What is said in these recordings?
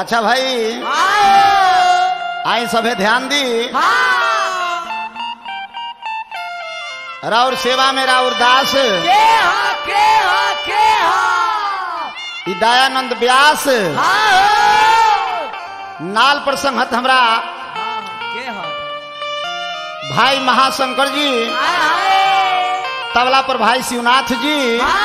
अच्छा भाई आई सभे ध्यान दी राउर सेवा में राउर दास ई दयानंद व्यास नाल पर संहत हमरा भाई महाशंकर जी तबला पर भाई शिवनाथ जी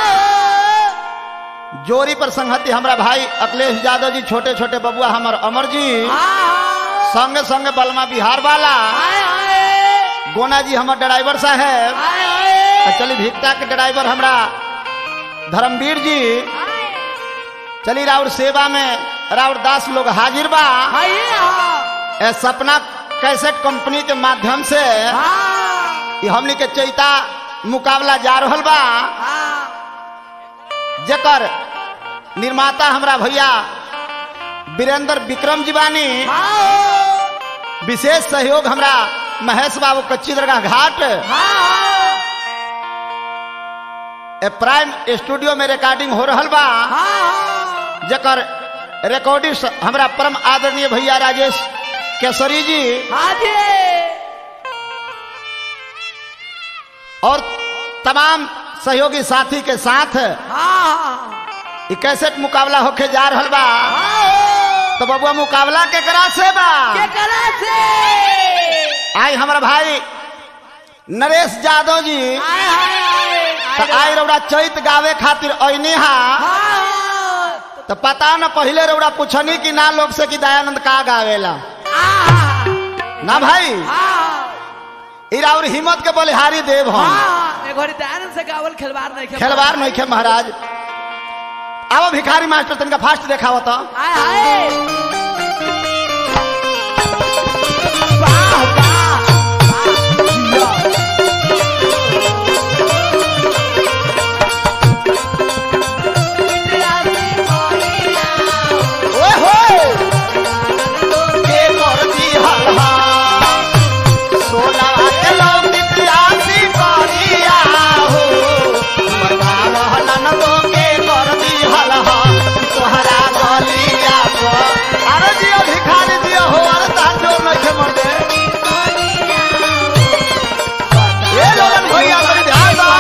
जोरी पर संहति हमरा भाई अखिलेश यादव जी छोटे छोटे बबुआ हमर अमर जी संगे संगे बलमा बिहार वाला गोना जी हमर ड्राइवर साहेब आ चली भिक्ता के ड्राइवर हमरा धर्मवीर जी चली राउर सेवा में राउर दास लोग हाजिर बा ए सपना कैसेट कंपनी के माध्यम से ई हमनी के चैता मुकाबला जा रहल बा जेकर निर्माता हमरा भैया वीरेंद्र विक्रम जी बानी विशेष सहयोग हमरा महेश बाबू कच्ची दरगाह घाट ए प्राइम स्टूडियो में रिकॉर्डिंग हो रहल बा जेकर रिकॉर्डिंग हमरा परम आदरणीय भैया राजेश केसरी जी और तमाम सहयोगी साथी के साथ ई कैसेट मुकाबला होके जा रहल बा तो बबुआ मुकाबला के करा से बा आई हमारा भाई नरेश यादव जी तो आई रौड़ा चैत गावे खातिर ऐनी हा तो पता न पहले रौड़ा पूछनी कि ना लोग से कि दयानंद का गावेला ना भाई इरा और हिम्मत के बलिहारी देव हम से गावल खिलवाड़ नहीं खेल खेलवार नहीं खे महाराज अब भिखारी मास्टर तनिका फास्ट देखाव तो आय हाय वाह वाह ओए होए के करती हल्हा सोना के लोग इतिहासी करिया हो बता रहलन तो के करती हल्हा तोहरा गलिया को अरे जियो भिखारी जियो हो अरे तार जोर नहीं खे मर दे ए लोगन भैया बड़ी ध्यान दा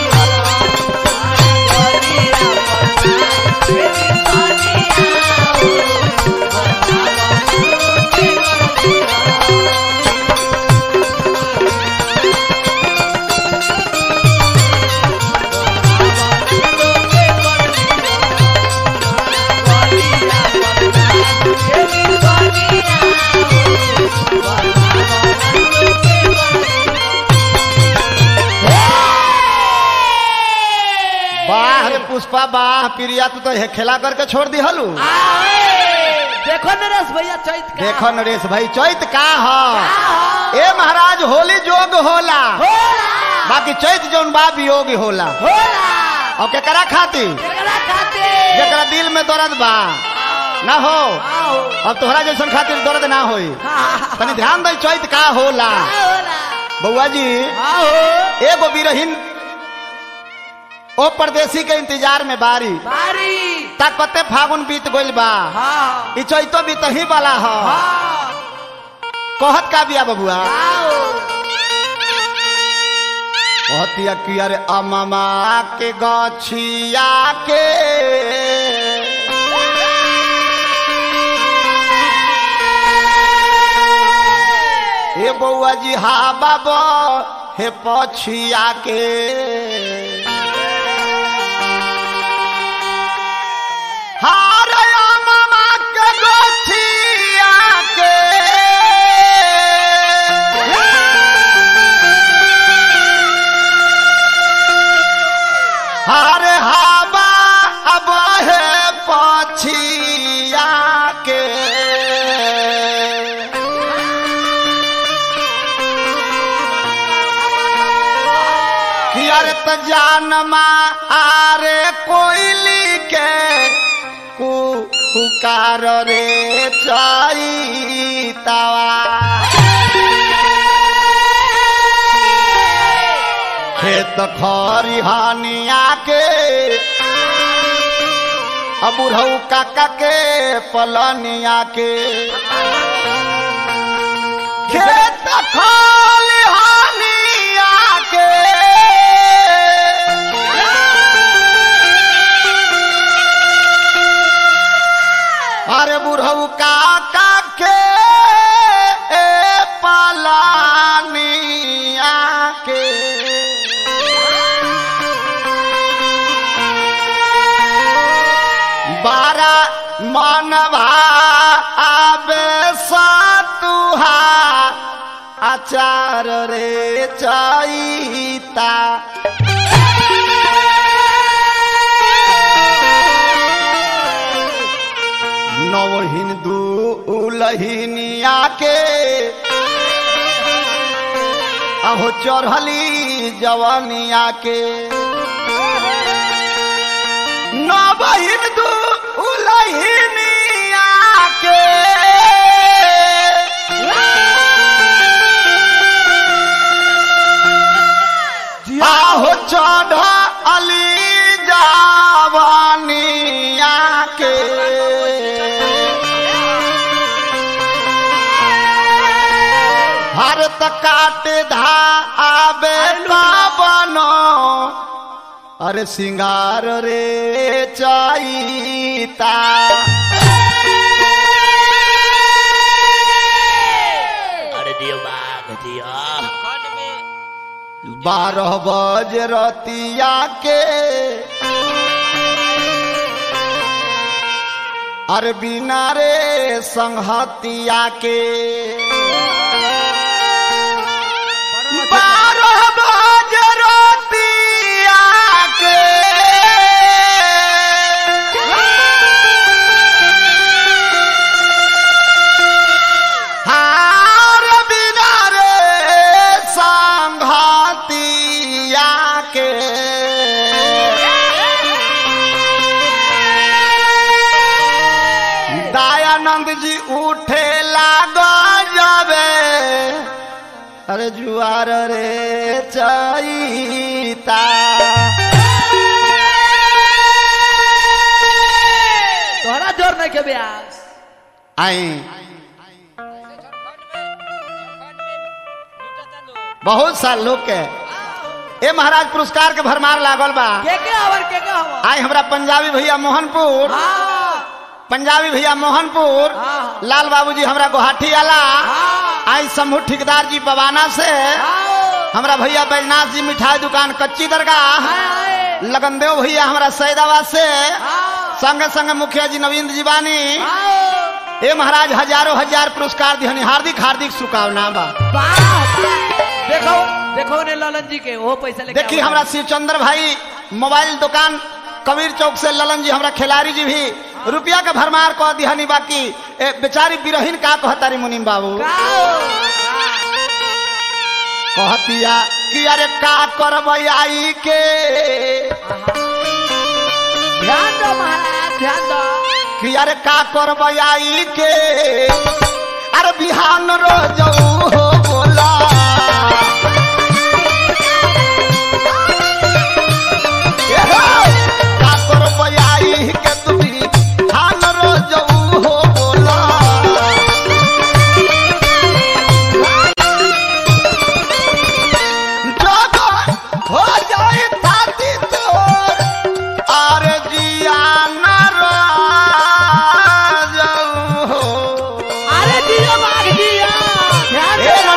वाह रे पुष्पा वाह प्रिया तू तो हे खेला करके छोड़ दी हलू देखो नरेश भैया चैत का देखो नरेश भाई चैत का ह ए महाराज होली जोग होला होला बाकी चैत जौन बा वियोग होला होला और केकरा खाती एकरा खाते जेकरा दिल में दर्द बा ना हो आओ अब तोहरा जैसन खातिर दर्द ना होई हाँ तनी ध्यान दे चैत का होला होला बउआ जी आओ एगो बिरहीन ओ परदेसी के इंतजार में बारी बारी तक पते फागुन बीत गइल बा हाँ ई चैतो बीतही वाला ह हाँ कहत का बिया बबुआ आओ कहतिया कि अरे अममा के गछिया के हे बउआ जी हा बाबा हे पछिया के हार अममा के गछिया के हारे हाबा अब है पछिया के कि अरे त जानमा आरे कोयली के कु पुकार रे चैतावा खेत खरिहानिया के अबुरऊ काका के पलनिया के खेत खलिहानिया के अरे बुढ़ऊ काका के पलानिया के बारा मनवा आबे सतुहा आचार रे चैता नव हिंदू उलहिनिया के अहो चढ़ली जवनिया के नव हिंदू उलहिनिया के आहो चढ़ली जवनिया के हर त काट धा आबे बनो अरे सिंगार रे चाईता अरे दियो बाग दियो बारह बज रतिया के अरे बिना रे संहतिया के बारह बज रतिया के हार बिना रे संघतिया के दयानंद जी उठे लागो जबे अरे जुआर रे चैता तोहरा जोर नहीं के ब्यास आई बहुत साल लोग के ए महाराज पुरस्कार के भरमार लागल बा के के हवर के के हवर आई हमरा पंजाबी भैया मोहनपुर हाँ पंजाबी भैया मोहनपुर हाँ। लाल बाबूजी हमरा गुवाहाटी आला हाँ आई समूह ठेकेदार जी पवाना से हाँ हमरा भैया बैजनाथ जी मिठाई दुकान कच्ची दरगाह हाय लगनदेव भैया हमरा सैदाबाद से हाँ संगे संगे मुखिया जी नवीन जी बानी हाँ ए महाराज हजारों हजार पुरस्कार दिहनी हार्दिक हार्दिक शुभकामना बा वाह देखो देखो ने ललन जी के वो पैसा लेके देखी आओ। हमरा शिवचंद्र भाई मोबाइल दुकान कबीर चौक से ललन जी हमरा खिलाड़ी जी भी रुपया के भरमार कह दिहनी बाकी ए, बेचारी बिरहीन का कहतारी मुनीम बाबू गाओ कहतिया कि अरे का करबै आई के ध्यान दो महाराज ध्यान दो कि अरे का करबै आई के अरे बिहान रो जाऊ हो बोला ए हो, का करबै आई के तू बिहान रो जाऊ हो बोला जब हो जाए थाती तोर आरे जिया न राजऊ हो। अरे दियो बाग दियो ध्यान हे दो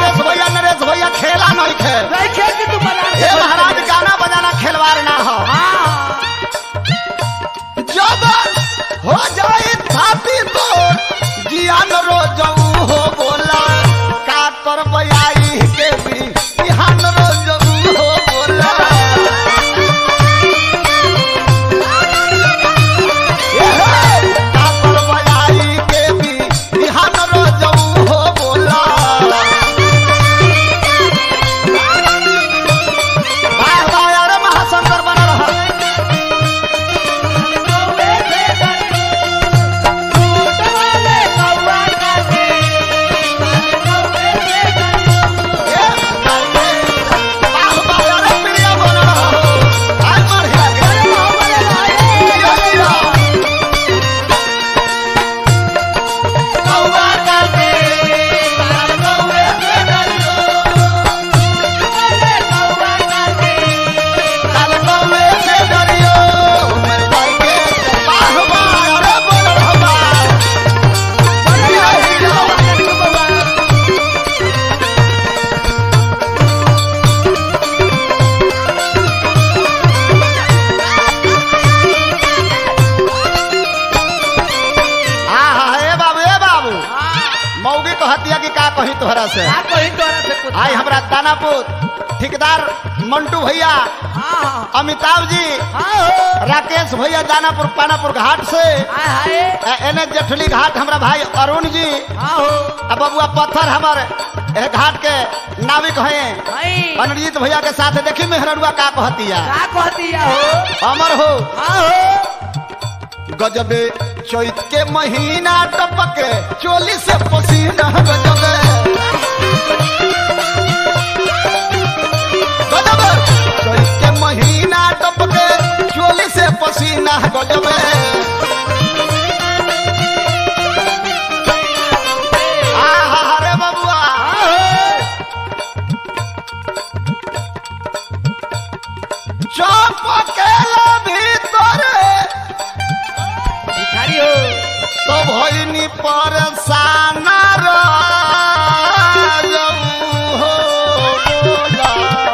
कही तोहरा से का कही तोरा से कुछ आई हमरा दानापुर ठेकेदार मंटू भैया हाँ हाँ अमिताभ जी हाँ हो राकेश भैया दानापुर पानापुर घाट से हाय हाय ए- एने जेठली घाट हमरा भाई अरुण जी हाँ हो अब बबुआ पत्थर हमर ए घाट के नाविक हैं भाई अनजीत भैया के साथ देखी मेहरनुआ का कहतिया का कहतिया हो अमर हो हाँ हो गजबे चैत के महीना टपके चोली से पसीना गजबे गजबे चैत के महीना टपके चोली से पसीना गजबे आहा हरे बबुआ चपकेला भीतर भिखारी हो तो भइनी परेशान राजऊ हो बोला।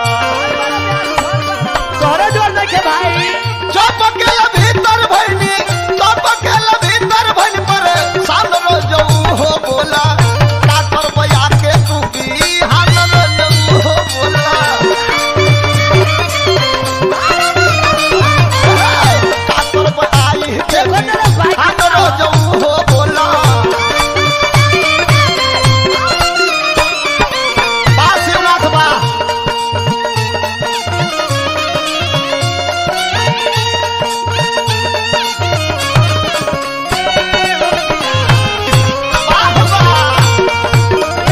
तोहरा जोर देखे भाई चपकेला भीतर भइनी चपकेला भीतर भइनी परेशान राजऊ हो बोला का करबै आके तू बिहान राजऊ हो बोला का करबै आई के बिहान राजऊ हो बोला बा शिवनाथ बा वाह, वाह।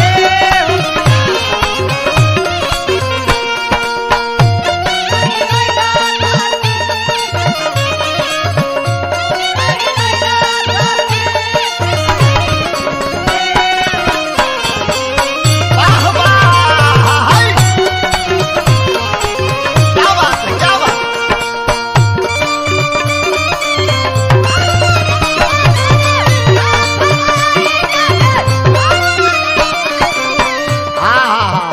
वाह, वाह। हाय। क्या बात है, क्या बात है। हाँ हाँ हाँ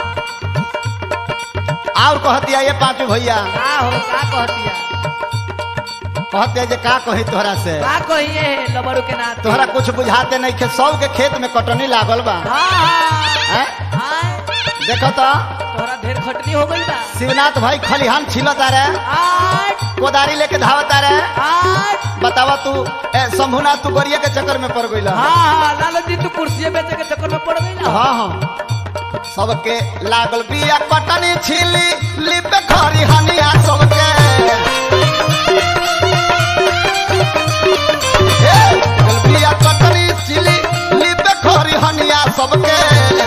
और कहतिया ये पांचू भैया का हो का कहतिया कहते जे का कही तोहरा से का कहिए लबरू के नाथ तोहरा कुछ बुझाते नहीं खे सौ के खेत में कटनी लागल बा हाँ हाँ हैं? हाँ देखो तो तोहरा ढेर खटनी हो गई बा शिवनाथ भाई खलिहान छिलता रहे आठ कोदारी लेके धावता रहे आठ बतावा तू ए, शंभुनाथ तू गरिया के चक्कर में पड़ गई हाँ हाँ लालू जी तू कुर्सी बेचे के चक्कर में पड़ गई ना हाँ हाँ सबके लागल बिया कटनी छिली लिपे खरी हनिया सबके ए, लागल बिया कटनी छिली लिपे खरी हनिया सबके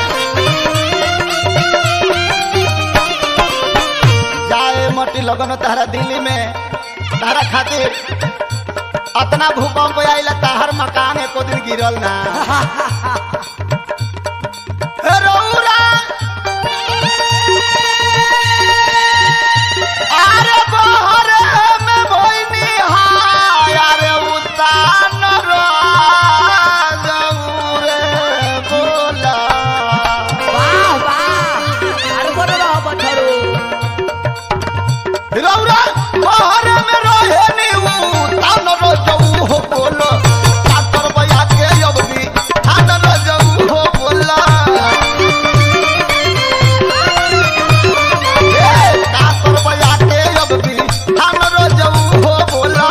जाए मटी लगन तारा दिल्ली में तारा खातिर अतना भूकंप आइला ताहर मकान एको दिन गिरल ना रौरा अरे बहर में भइनी हाय अरे उतान रे बोला वाह वाह अरे बोलो रहो बछड़ू रौरा बहर में रहे नी उतान रजऊ हो बोलो काकर बया के अबनी थान रजऊ हो बोला ए, काकर बया के अबनी थान रजऊ हो बोला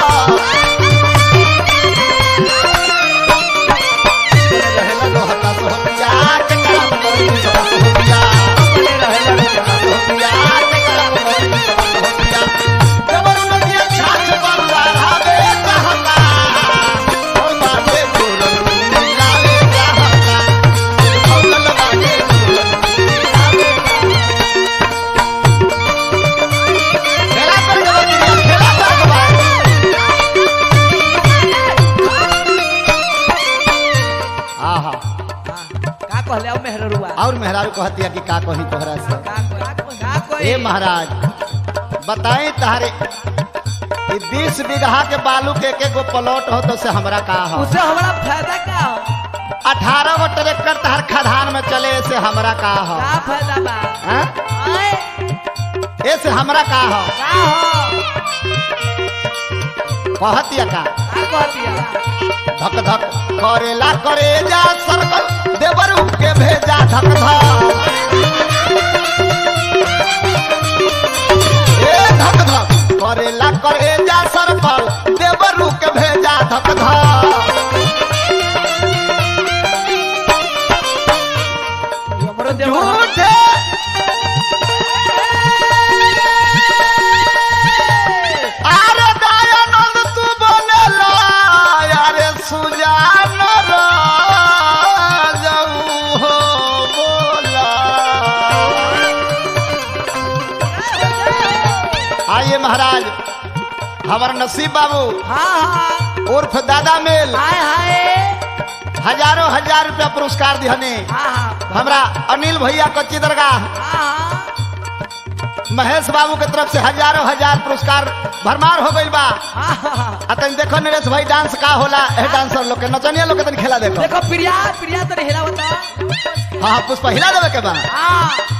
रहेला रोहता सोहबिया के काम करी सोहबिया रहेला रोहता सोहबिया के काम करी सोहबिया जबर नदिया छाछ पर रावे चाहता और बाटे पूरन मिलावे चाहता फौलन बाटे खेला कर जबरिया खेला कर आहा का कहले अब मेहरुआ और मेहरारू कहतिया कि का कही तोहरा से का का का कोई ए महाराज बताएं तारे कि बीस बीघा के बालू के एक गो प्लॉट हो तो से हमरा का हो उसे हमारा फायदा क्या हो अठारह गो ट्रैक्टर तहर खदान में चले से हमरा का हो का फायदा बा हैं? आए ए से हमरा का हो का हो कहतिया का का कहतिया धक धक करेला करे जा सर्कल देवरू के भेजा धक धक ए धक धक करेला करे जा सरपल देवरू के भेजा धक धक हमरो देवर झूठे अरे दयानंद तू बोलेला अरे सुजान राजऊ हो बोला आइए महाराज हमार नसीब बाबू हाँ हाँ उर्फ दादा मेल हाय हाय हजारों हजार रुपया पुरस्कार दिहने हाँ हाँ हमरा अनिल भैया कच्ची दरगाह हाँ महेश बाबू के तरफ से हजारों हजार पुरस्कार भरमार हो गइल बा हाँ हाँ आ तनी देखो नरेश भाई डांस का होला ए डांसर लोग के नचनिया लोग के तनी खेला देखो देखो प्रिया प्रिया तो हिला बता हाँ हाँ पुष्पा हिला देवे के बा हाँ